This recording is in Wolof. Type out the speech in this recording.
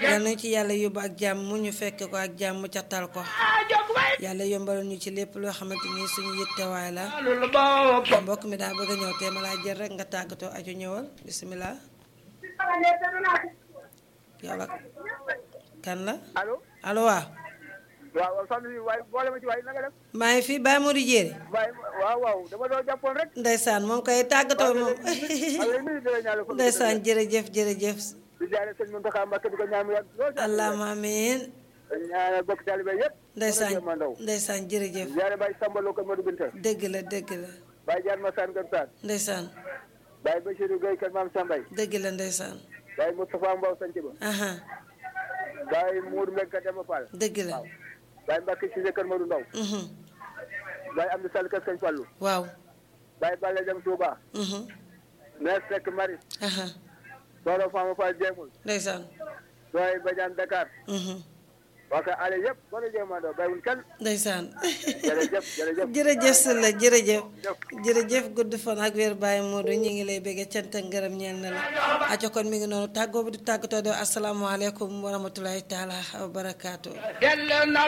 yal nañu ci yàlla yóbbu ak jàmm mu ñu fekk ko ak jàmm ca tal ko yàlla yombalal ñu ci lépp loo xamante ni suñu yittewaay la mbokk mi daa bëgg a ñëw te ma laa jël rek nga tàggatoo aju ñëwal bisimilah yow la kan la allo allo waaw waaw waaw sant bi waaye boole ma ci waaye na nga def maa ngi fi Baye Modou Diéré waaye waaw waaw dama doon jàppoon rek ndeysaan moom koy tàggatoo moom maa ngi lay nuyu di la ñaanal ko ndeysaan jërëjëf jërëjëf di jaare sëñ Mountakha Mbacké di ko ñaan mu yàgg lool allahumma amiin ñaanal bokk taalibe yëpp ndeysaan ma ndaw ndeysaan jërëjëf di jaare Baye Samba Lo ko Modou Binta dëgg la dëgg la Baye Diar Massane Gane Sane ndeysaan Baye Bachirou Gueye kër Maam Sambay dëgg la ndeysaan Baye Moustapha Mbow sanc ba aha Baye Mourou Mbengue Demba Fall dëgg la Baye Mbacke Cissé kër Modou Ndaw mhm Baye Amdi Sall kër Sëñ Fallou waaw Baye Balla Jam Touba mhm Mère Seck Maris aha Soxna Fama Fall Jéemul ndeysaan Doy Badiane Dakar mhm waa kay ale yëpp boo la jéem a doo bàyyiwul kenn ndeysaan jërëjëf jërëjëf jërëjëf si la jërëjëf jërëjëf gudd fan ak wér Baye Modou ñu ngi lay bëggee cant ak ngërëm ñeel na la aco kon mi ngi noonu tàggoo bi di tàggatoo de asalaamaaleykum wa rahmatulahi taala wa barakaatu